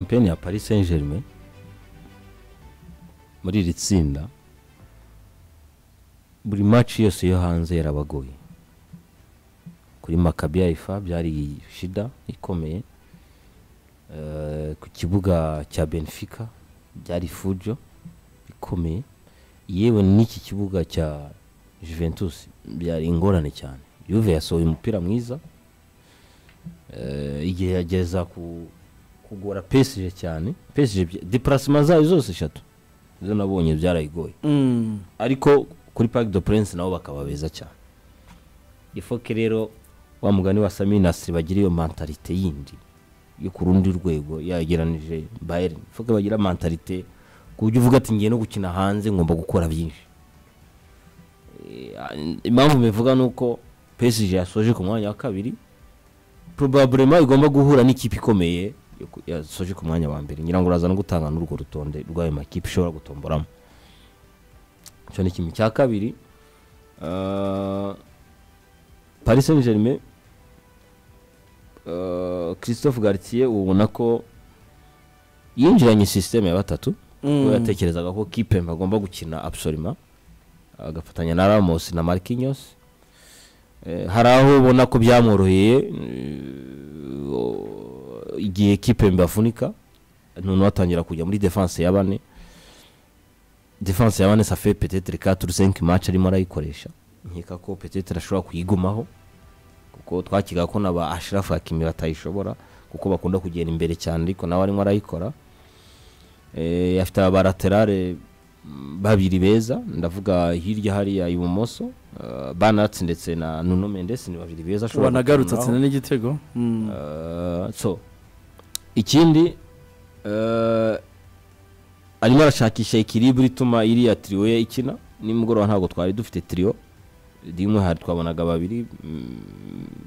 shampiyona ya Paris Saint Germain muri iri tsinda buri match yose yo hanze yarabagoye kuri Maccabi Haifa byari shida ikomeye Eh, ku kibuga cya Benfica byari fujo ikomeye yewe n'iki kibuga cya Juventus byari ingorane cyane Juve yasohoye umupira mwiza Eh, igihe yageza ku kugora PSG cyane PSG bya- déplacement zayo zose eshatu izo nabonye byarayigoye Mm. ariko kuri Parc de Prince nabo bakaba beza cyane ifoke rero wa mugani wa Saminasi bagira iyo mentalite yindi yo ku rundi rwego yageranije Bayern ifoke bagira mentalite ku buryo uvuga ati ngiye no gukina hanze ngomba gukora byinshi Eh, impamvu mbivuga ni uko PSG yasoje ku mwanya wa kabiri probablement igomba guhura n'ikipe ikomeye yo ku- yasoje ku mwanya wa mbere ngira ngo uraza no gutanga n'urwo rutonde rw'ayo makipe ishobora gutomboramo icyo ni kimwe cya kabiri Ah, paris saint germain ah, christophe gartier ubona ko yinjiranye sisiteme ya batatu ubwo yatekerezaga ko kipembe agomba gukina absolima agafatanya na ramos na marquinhos Eh, hari aho ubona ko byamworoheye eh, o- igihe kipembe afunika noneho atangira kujya muri defense ya bane defense ya bane ça fait peut-être 4 ou 5 match arimo arayikoresha nkeka ko peut-être ashobora kuyigumaho kuko twakiga ko n'aba Ashraf Hakimi batayishobora kuko bakunda kugera imbere cyane ariko nawe arimo arayikora eh afite aba laterale mm, babiri beza ndavuga hirya hariya ibumoso uh, Banat ndetse na Nuno Mendes ni babiri beza ashobora wanagarutse gukururaho. atsinda n'igitego Mm. Eh, so ikindi eh, arimo arashakisha ikiriburi ituma iriya tiriyo ye ikina nimugoroba ntabwo twari dufite tiriyo rimwe hari twabonaga babiri mm,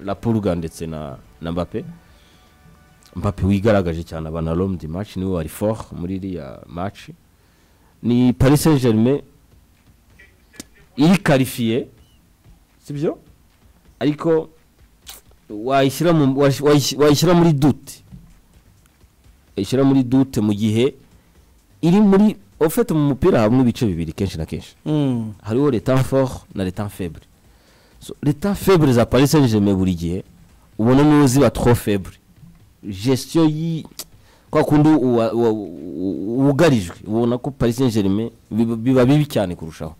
lapurga ndetse na na mbape mbape wigaragaje cyane abanalom di match niwe wari fort muri iriya match ni paris saint germain iri karifiye sibyo ariko wayishyira mu- wayish- wayish- wayishyira muri dute wayishyira muri dute mu gihe iri muri ofete mu mupira habamo ibice bibiri kenshi na kenshi Mm. hariho leta fort na leta febre so, leta febre za paris saint germain buri gihe ubona niwe ziba trop febre gestion yi kwa kundi uwa- uwa- u- wugarijwe ubona ko paris saint germain biba- biba bibi cyane kurushaho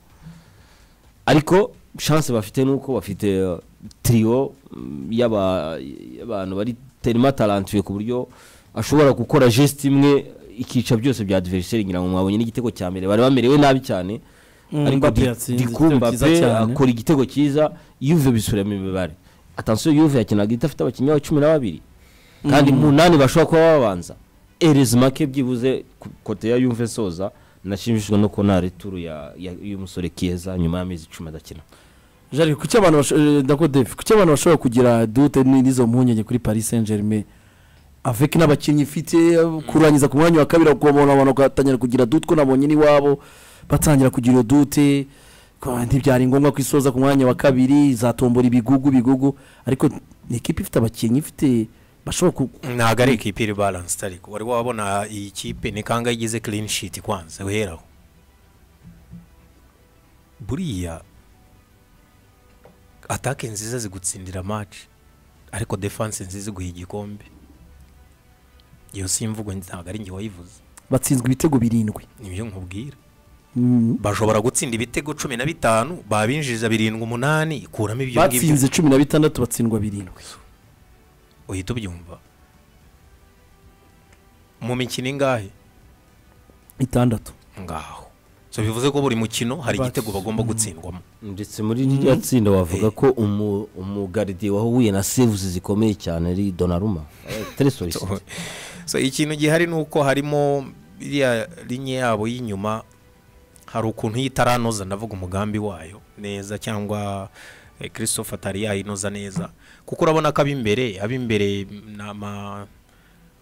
ariko chance bafite nuko bafite uh, trio mm, y'aba- y'abantu bari terima talentuye ku buryo ashobora gukora geste imwe ikica byose bya adversaire ngira ngo mwabonye n'igitego cya mbere bari bamerewe nabi cyane Mm, ariko Mbappé Di- yatsinze Dikou igitego cyiza Mbappé cyane. akora igitego cyiza Juve bisubiramo imibare attention Juve yakinaga idafite abakinnyi ba cumi na babiri kandi munani bashobora kuba babanza erezi make byibuze ku- kote ya Juve soza nashimishijwe no kubona returu ya- ya- y'umusore kieza nyuma y'amezi icumi adakina Jari, kuki abantu basho- eh, ndako Dave, kuki abantu bashobora kugira dute ni- n'izo mpungenge kuri paris saint germain avec n'abakinnyi ifite kurangiza ku mwanya wa kabiri ukabona abantu bagatangira kugira dute ko nabonye n'iwabo batangira kugira iyo dute kwa- ntibyari ngombwa ko isoza ku mwanya wa kabiri izatombora ibigugu bigugu ariko ni ikipe ifite abakinnyi ifite bashobora ku ntabwo ari ikipe iri balansite ariko wari wabona iyi kipe ni kangahe igize clean sheet kwanza weheraho buriya atake nziza zigutsindira match ariko defense nziza iguha igikombe iyo si imvugo ntabwo ari njye wayivuze batsinzwe ibitego birindwi nibyo nkubwira Mm. bashobora gutsinda ibitego cumi na bitanu babinjiriza birindwi umunani ikuramo ibyo ngibyo batsinze cumi na bitandatu batsindwa birindwi uhita ubyumva mu mikino ingahe itandatu ngaho so bivuze ko buri mukino hari But- igitego bagomba gutsindwamo ndetse muri ririya tsinda wavuga ko umu- umugaridi wahuye na sevuzi zikomeye cyane ari donaruma so ikintu gihari ni uko harimo iriya linye yabo y'inyuma hari ukuntu iyo itaranoza ndavuga umugambi wayo neza cyangwa eh, christophe atari yayinoza neza kuko urabona ko ab'imbere ab'imbere ni ama-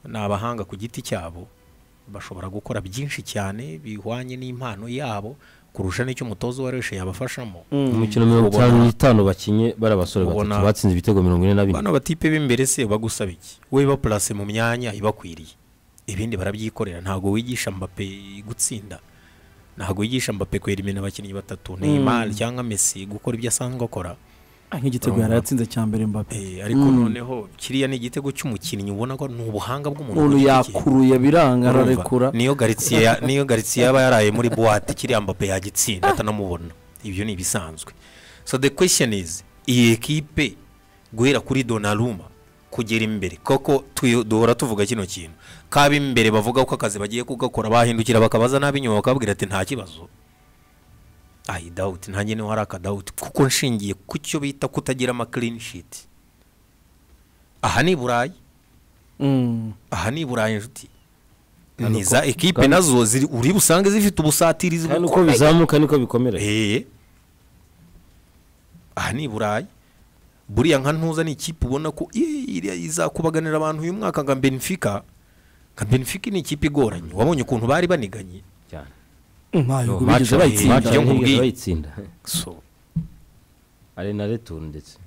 ni abahanga ku giti cyabo bashobora gukora byinshi cyane bihwanye n'impano yabo kurusha n'icyo umutoza uwareshe yabafashamo imikino mirongo itanu n'itanu bakinye bari abasore Ubona- batatu batsinze ibitego mirongo ine na bine bano batipe b'imbere se bagusaba iki wowe ibapurase mu myanya ibakwiriye ibindi barabyikorera ntabwo wigisha mbape gutsinda ntabwo wigisha mbape kwerimena abakinnyi batatu neymar cyangwa messi gukora ibyo asanzwe akora nk'igitego Urumva. yari yatsinze cya mbere mbappe Eh, ariko Mm. noneho kiriya ni igitego cy'umukinnyi ubona ko ni ubuhanga bw'umuntu umuntu ku giti cye. yakuruye biranga Urumva? ararekura niyo garitsiye ya- niyo garitsiye yaba yaraye muri buwate kiriya mbappe yagitsinda atanamubona ibyo ni ibisanzwe so the question is iyi ekipe guhera kuri donaruma kugera imbere koko tuyo- duhora tuvuga kino kintu kaba imbere bavuga ko akazi bagiye kugakora bahindukira bakabaza n'ab'inyuma bakababwira ati nta kibazo ayi dawuti ntange niho hari akadawuti kuko nshingiye ku cyo bita kutagira ama clean sheet aha ni i burayi Mm. aha ni i burayi inshuti Kandi ni uko- za ekipe kandi- nazo ziri uri busange zifite ubusatirizi kandi bwo uko bizamuka niko bikomera Eh. aha ni i burayi buriya nka ntuza ni ikipe ubona ko eh, iriya izakubaganira abantu uyu mwaka nka benfica nka benfica ni ikipe igoranye wabonye ukuntu bari baniganye cyane ntayo bigeze Baca- bayitsinda baca- Ibyo nkubwiye. bayitsinda so ari na returu ndetse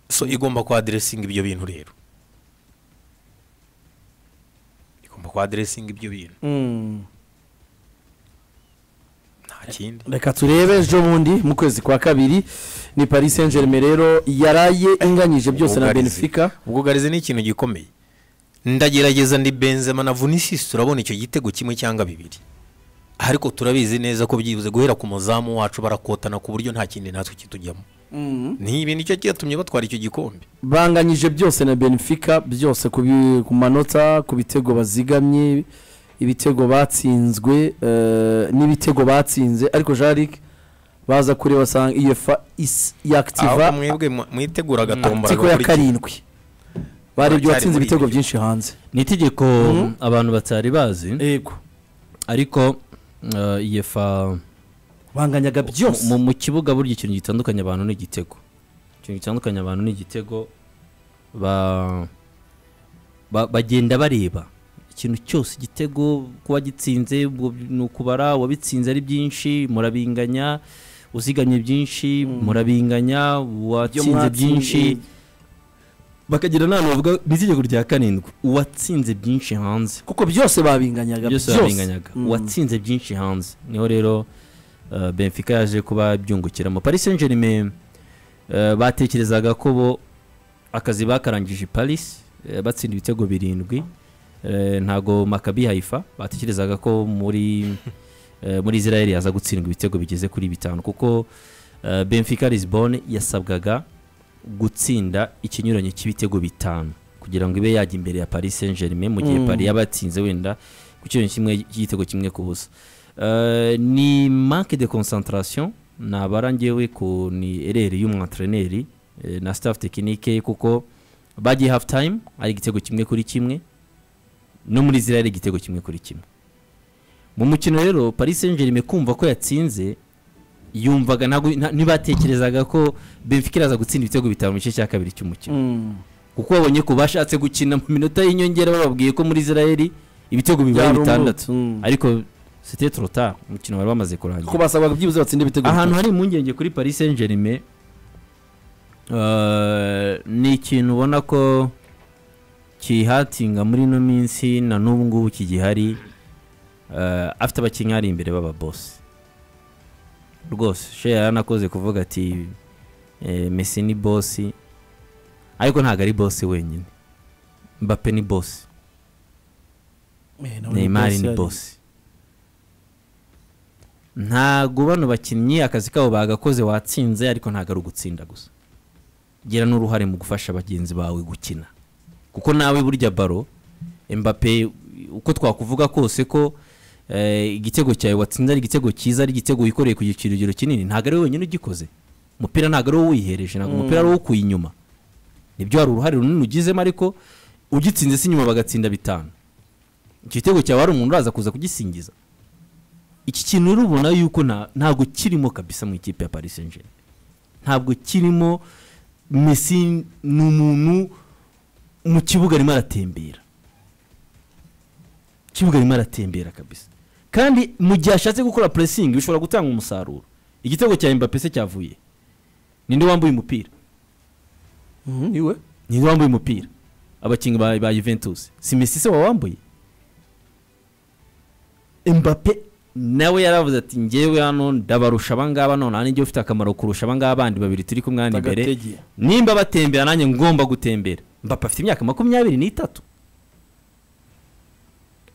so igomba kwaderesinga ibyo bintu rero igomba kwaderesinga ibyo bintu Mm. nta kindi reka turebe ejo bundi mu kwezi kwa kabiri ni paris saint germain rero yaraye inganyije byose na Ubwugarizi. benfica ubwugarizi ni ikintu gikomeye ndagerageza ndi benzema na vinicius turabona icyo gitego kimwe cyangwa bibiri ariko turabizi neza ko byibuze guhera ku muzamu wacu barakotana ku buryo nta kindi natwe kitujyamo ni ibintu icyo cyatumye batwara icyo gikombe banganyije byose na benfica byose ku bi- ku manota ku bitego bazigamye ibitego batsinzwe eh, n'ibitego batsinze ariko jarik baza kureba basanga uefa is- aho yakitiva mwebwe mu- mwiteguraga tombora ariko ya karindwi barebye Baracyari uwatsinze muri ibitego ibyo. byinshi hanze ni itegeko Mhm. abantu batari bazi yego ariko eh, iyefa banganyaga byose mu mu kibuga burya ikintu gitandukanye abantu ni igitego ikintu gitandukanye abantu ni igitego ba- ba- bagenda bareba ikintu cyose igitego kuba gitsinze ubwo ni ukubara uwabitsinze ari byinshi murabinganya uzigamye byinshi Mm. murabinganya uwatsinze byinshi byinshi bakagira inama bavuga n'itegeko rya karindwi uwatsinze byinshi hanze kuko byose babinganyaga byose baringanyaga Mm. uwatsinze byinshi hanze niho rero uh, benfica yaje kuba byungukiramo paris saint germain uh, batekerezaga ko bo akazi bakarangije i paris uh, batsinda ibitego birindwi uh, ntago makabi haifa batekerezaga ko muri uh, muri israel yaza gutsindwa ibitego bigeze kuri bitanu kuko uh, benfica lisbon yasabwaga gutsinda ikinyuranyo cy'ibitego bitanu kugira ngo ibe yajya imbere ya paris saint germain mu gihe Mm. paris yaba yatsinze wenda ku kintu kimwe igitego kimwe ku busa Eh, ni manque de concentration nabara ngewe ku ni ereri y'umwantreneri eh, na staff tekinike kuko bagiye half time ari igitego kimwe kuri kimwe no muri israel igitego kimwe kuri kimwe mu mukino rero paris saint germain kumva ko yatsinze yumvaga ntabwo nta- ntibatekerezaga ko benfica iraza gutsinda ibitego bitanu mu gice cya kabiri cy'umukino Mm. kuko babonye ko bashatse gukina mu minota y'inyongera bababwiye ko muri israel ibitego bibaye Byari bitandatu umwotsi. Mm. ariko c'était trop tard umukino wari wamaze kurangira ko basabwaga byibuze batsinde ibitego bitatu. ahantu hari impungenge kuri paris saint germain eh, ni ikintu ubona ko kihatinga muri ino minsi na n'ubu ngubu kigihari eh, afite abakinnyi ari imbere b'ababosi rwose sheya yaranakoze kuvuga ati eh, messi ni bosi ariko ntabwo ari bosi wenyine mbappe ni bosi Eh, nawe ni neymar boss ni yari. bosi ntago bano bakinnyi akazi kabo bagakoze watsinze ariko ntago ari ugutsinda gusa gira n'uruhare mu gufasha bagenzi bawe gukina kuko nawe burya baro mbappe uko twakuvuga kose ko eh, igitego cyawe watsinze ari igitego cyiza ari igitego wikoreye ku kirugero kinini ntago ari wowe wenyine ugikoze umupira ntago ari wowe wihereje ntabwo umupira ari wowe ukuye inyuma nibyo hari uruhare runini ugizemo ariko ugitsinze si inyuma bagatsinda bitanu icyo gitego cyawe hari umuntu uraza kuza kugisingiza iki kintu urabona yuko nta- ntabwo kirimo kabisa mu ikipe ya paris saint germain ntabwo kirimo messi ni umuntu mu kibuga arimo aratembera Mu kibuga arimo aratembera kabisa kandi mu gihe ashatse gukora pressing bishobora gutanga umusaruro igitego cya mbappe se cyavuye ninde wambaye umupira Mhm, iwe ninde wambaye umupira abakinnyi ba, ba Juventus si Messi se wawambuye Mbappe nawe yaravuze ati ngewe hano ndabarusha abangaba none hano ufite akamaro kurusha abangaba bandi babiri turi kumwe hano imbere Tagatege. nimba batembera nanjye ngomba gutembera mbapa afite imyaka makumyabiri n'itatu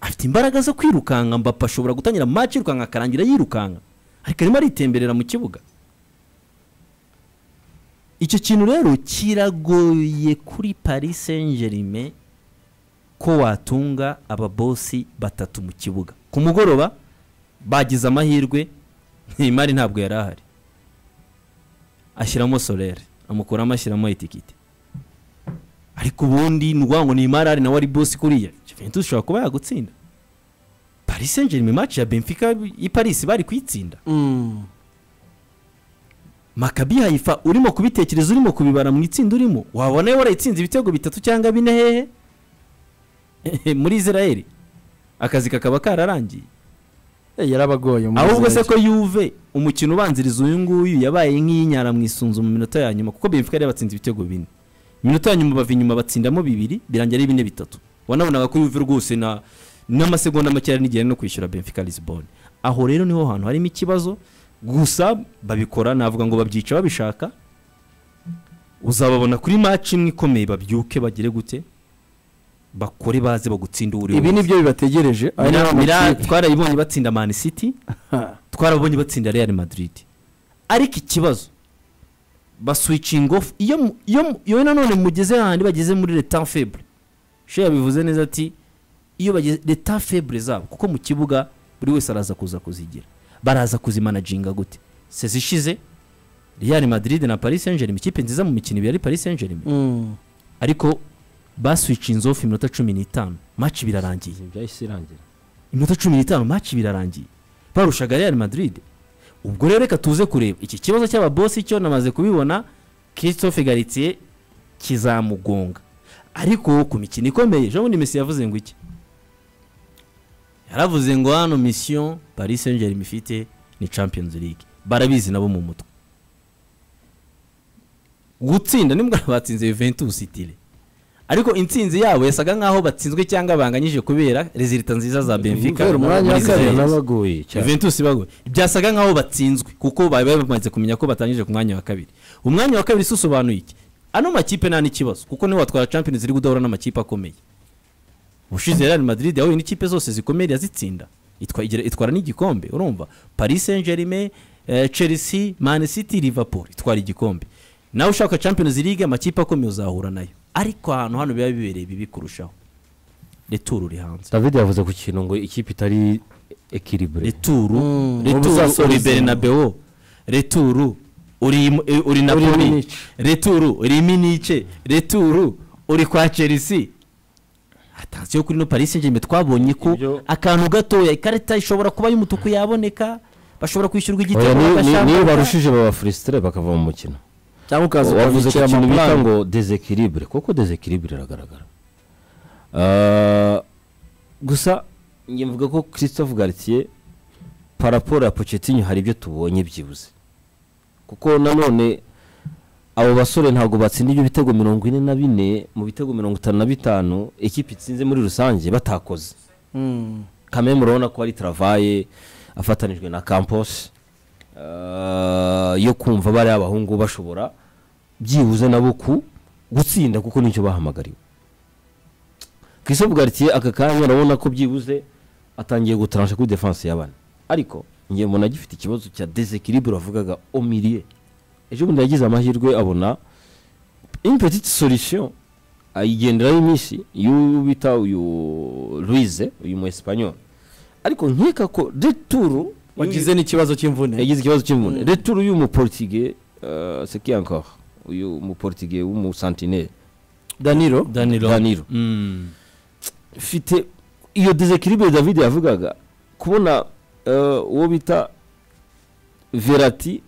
afite imbaraga zo kwirukanka mbapa ashobora gutangira match yirukanka akarangira yirukanka ariko arimo aritemberera mu kibuga icyo kintu rero kiragoye kuri paris saint germain ko watunga ababosi batatu mu kibuga ku mugoroba bagize amahirwe imari ntabwo yari ahari ashyiramo solere amukuramo ashyiramo itikiti ariko ubundi ni ukuvuga ngo ni imari ahari nawe ari bosi kuriya Juventus ishobora kuba yagutsinda paris saint germain match ya benfica i paris bari kuyitsinda Mm. makabi hayifa urimo kubitekereza urimo kubibara mu itsinda urimo wabona yo warayitsinze ibitego bitatu cyangwa bine hehe Ehe, muri israel akazi kakaba kararangiye Eh, yarabagoye muri ahubwo se Israel. ko yuve umukino ubanziriza uyu nguyu yabaye nk'iyinyara mu isunzu mu minota ya nyuma kuko benfica yari batsinze ibitego bine iminota ya nyuma bava inyuma batsindamo bibiri birangira ari bine bitatu wanabonaga ko yuve rwose na n'amasegonda make yari nigera no kwishyura benfica lisbon aho rero niho hantu harimo ikibazo gusa babikora navuga ngo babyica babishaka uzababona kuri match imwe ikomeye babyuke bagire gute bakore baze bagutsinde uwo uri we ibi wese. ni byo bibategereje aya ni Mira- Mira- amakipe. twarayibonye batsinda man city Ha. twarabonye batsinda real madrid ariko ikibazo baswicinga off iyo mu- iyo mu- iyo nanone mugeze hahandi bageze muri leta febre she yabivuze neza ati iyo bageze leta febre zabo kuko mu kibuga buri wese araza kuza kuzigira baraza kuzimanaginga gute sezi ishize real madrid na paris saint germain ikipe nziza mu mikino ibiri ari paris saint germain Mm. ariko baswicinze off iminota cumi n'itanu match birarangiye byahise irangira iminota cumi n'itanu match birarangiye barushaga Real Madrid ubwo rero reka tuze kureba iki kibazo cy'ababosi cyo namaze kubibona Christophe Galtier kizamugonga ariko ku mikino ikomeye Jean Bundi Messi yavuze ngo iki yaravuze ngo hano mission Paris Saint-Germain ifite ni Champions League barabizi nabo mu mutwe gutsinda nibwo batsinze Juventus itire ariko intsinzi yabo yasaga nkaho batsinzwe cyangwa banganyije kubera rezilita nziza za Benfica Kubera umwanya wa muri kabiri Israel. n'abagoye cyane Juventus bago byasaga nkaho batsinzwe kuko bari bamaze kumenya ko batangije ku mwanya wa kabiri umwanya wa kabiri se usobanuye iki ano makipe nta n'ikibazo kuko niwe watwara Champions League udahura n'amakipe akomeye ubushize Real Madrid yahuye n'ikipe zose zikomeye irazitsinda itwa, igira- itwara n'igikombe urumva Paris Saint-Germain eh, Chelsea Man City Liverpool itwara igikombe nawe ushaka Champions League amakipe akomeye uzahura nayo ariko ahantu hano biba bibereye bibi kurushaho returu uri hanze david yavuze ku kintu ngo ikipe itari ekiribure returu Mm, returu ubuzasoza. uri bernabeo returu uri mu- eh, uri Uri napoli Munich. returu uri minice returu uri kwa chelsea atansiyo kuri no paris saint germain twabonye ko Ibyo- akantu gatoya ikarita ishobora kuba y'umutuku yaboneka bashobora kwishyurwa igitego niyo bagashaka. barushije baba furesitire bakava mu mukino cyangwa ukaza wavuze ku ukabikira kintu bita amafaranga ngo desekiribure kuko desekiribure iragaragara Ah, gusa njye mvuga ko christophe gartier paraporo ya pochettino hari ibyo tubonye byibuze kuko nanone abo basore ntabwo batsinda ibyo bitego mirongo ine na bine mu bitego mirongo itanu na bitanu ikipe itsinze muri rusange batakoze Mm. kame murabona ko ari travaye afatanijwe na campos eh, yo kumva bariya abahungu bashobora byibuze nabo ku gutsinda kuko nicyo bahamagariwe christophe gartier aka kanya urabona ko byibuze atangiye gutaransha kuri defense y'abana ariko njye mbona agifite ikibazo cya desekiribure wavugaga omirie ejo bundi yagize amahirwe abona une petite solution ayigenderaho iminsi y'uyu bita uyu Luize uyu mu Espanyol ariko nkeka ko returu wagize n'ikibazo cy'imvune yagize ikibazo cy'imvune returu y'uyu muportige euh, c'est qui encore uyu muportige w'umusantinere danilo danilo Danilo. Mm. mfite iyo desekiribure david yavugaga kubona eh, uwo bita verati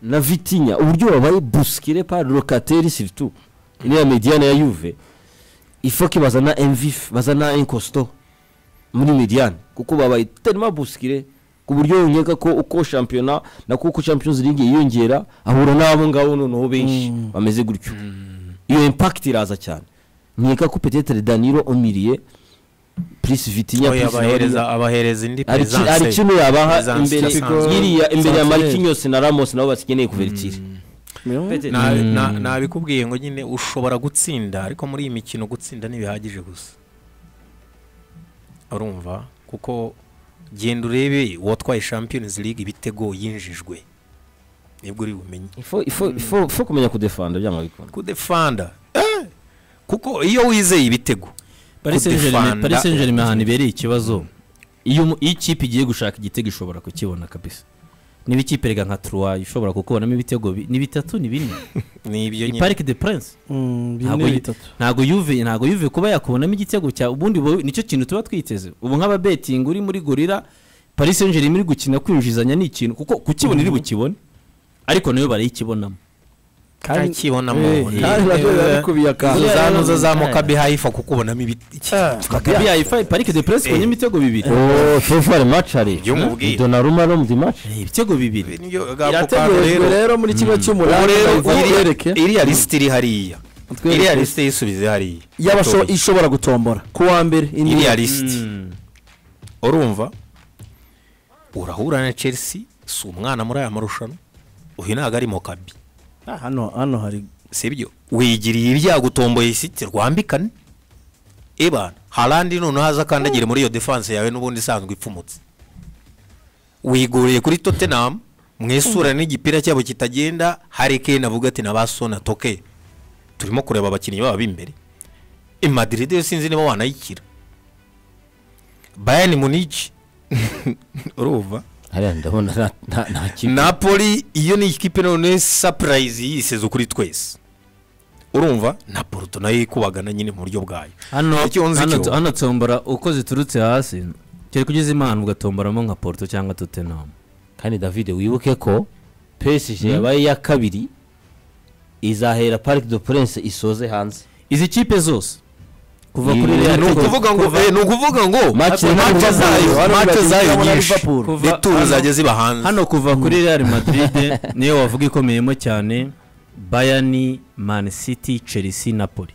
na vitinya uburyo babaye busikire par locateri surtout iriya mediane ya yuve ifoke bazana mvif bazana inkosto muri mediane kuko babaye terima busikire ku buryo nkeka ko uko shampiyona na kuko champions league yiyongera ahura n'abo ngabo noneho benshi Mm. bameze gutyo iyo impact iraza cyane nkeka ko petetere danilo umiriye purisi vitinya Oya, purisi abahereza abahereza indi hari ki- hari pesanse kino yabaha Presence imbere idasanzwe. nk'iriya imbere ya Santere. marikinyose na ramos nabo bakeneye kuvertira Na- Mm. na- nabikubwiye ngo nyine ushobora gutsinda ariko muri iyi mikino gutsinda ntibihagije gusa urumva kuko genda urebe uwatwaye champions league ibitego yinjijwe nibwo uri bumenye Ifo- ifo- ifo ifo kumenya kudefanda byanga bikunda kudefanda eh, kuko iyo wizeye ibitego Paris Saint Germain Kudefanda. Paris Saint Germain ahantu ibereye ikibazo iyo umu- iyo ikipe igiye gushaka igitego ishobora kukibona kabisa niba ikipe erega nka Troyes ishobora kukubonamo ibitego bi- ni bitatu ni bine nibyo i nyine Parc de Prince bine Ntabwo- bitatu ntago yuve ntago yuve kuba yakubonamo igitego cya ubundi bo- nicyo kintu tuba twiteze ubu nk'ababetingi uri muri gorira Paris Saint Germain iri gukina kwinjizanya ni ikintu kuko kukibona iri bukibone ariko nayo barayikibonamo kandi- ntakibonamo Eh, ni- kandi nabyo biba bikubiye akantu. izo za nuza za Eh. mukabi hayifa kukubonamo ibiti Maccabi Haifa Parc de Prince ibonye ibitego bibiri ooo fefari maci ari Ibyo mubwiye. donaruma no mu dimaci Eh, ibitego bibiri Nibyo, gako kantu irategerejwe rero rero muri kimwe ubu cy'umunani rero iriya- bayireke iriya lisiti iri hariya iriya lisiti yisubize hariya y'abasho ishobora gutombora ku wa mbere indi- iriya lisiti Mm. urumva urahura na chelsea si umwana muri aya marushanwa uyu ntabwo ari mokabi Ah, hano hano hari sibyo wigiriye ibyago utomboye isiti rwambikane ebana harandi noneho aza akandagire muri iyo defanse yawe n'ubundi isanzwe ipfumutse wiguriye kuri tottenham mwisura n'igipira cyabo kitagenda hari kane avuga ati nabasona toke turimo kureba abakinnyi baba b'imbere i madrid yo sinzi niba wanayikira bayern munich urumva hariya ndabona nta- nta- nta kipe napoli iyo ni ikipe none sapurayizi yisize kuri twese urumva na poruto nayo ikubagana nyine mu buryo bwayo hano Icyo nzi hano- cyo. hano tombora uko ziturutse hasi cyari kugeza imana ugatomboramo nka porto cyangwa tottenham kandi david wibuke ko pesije yabaye iya kabiri izahera parike do prince isoze hanze izi kipe zose kuva Ni- kuri ni- real ni ukuvuga ngo eh, ni ukuvuga ngo Match na match Liverpool. zayo Hano match bagiye zayo kubona nyinshi Liverpool. Kuva- returu hano- zajya ziba hanze hano kuva kuri real madrid niyo wavuga ikomeyemo cyane bayani man city chelsea napoli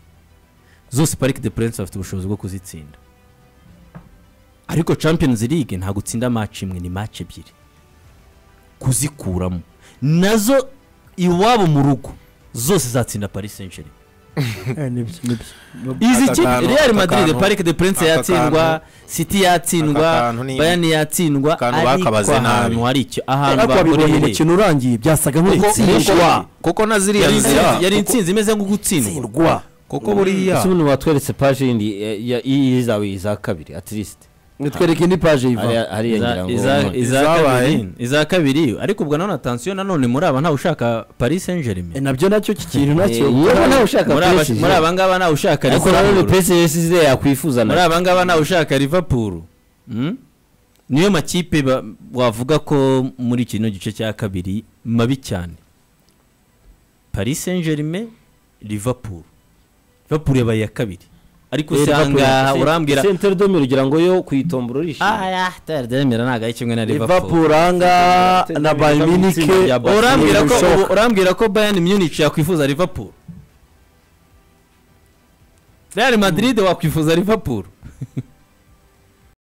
zose parike de prince bafite ubushobozi bwo kuzitsinda ariko champions league ntabwo utsinda match imwe ni match ebyiri kuzikuramo nazo iwabo mu rugo zose zatsinda paris saint germain Eh, nibyo, nibyo. izi Aka kipe kantu- real aka madrid kantu- parike de prince aka yatsindwa kantu- city yatsindwa kantu ni- bayani yatsindwa akantu ariko bakabaze nabi. ahantu hari icyo ahantu ariko wabibonye bakoreye umukino urangiye byasaga nk'utsindwa kuko kuko na ziriya yari insinzi- yari nzira insinzi imeze nko gutsindwa tsindwa kuko buriya ese ubundi watweretse paje yindi eh, ya- iyi izaba iza kabiri at least nitwereke indi paje yiva hariya hariya ngira ngo Iza- iza- umuntu- iza Izabaye. kabiri- iza kabiri ariko ubwo nanone atansiyo nanone muri aba ntawe ushaka paris saint Eh, germain nabyo nacyo iki kintu nacyo Eh, yewe ntawe ushaka muri aba- PSG. muri aba ngaba ntawe ushaka ariko nanone liverpool pesije size yakwifuza muri nayo aba ngaba ntawe ushaka liverpool Mm? niyo makipe ba- wavuga ko muri kino gice cya kabiri mabi cyane paris saint germain liverpool liverpool yabaye iya kabiri ariko usanga urambwira sentere domi ugira ngo yo kuyitombora urishimye ah taridemera ntabwo ari kimwe na liverpool liverpool anga na bayern munich Itsinda rya Bayern. urambwira ko Birashoboka. ubu- urambwira ko bayern munich yakwifuza liverpool real madrid wakwifuza liverpool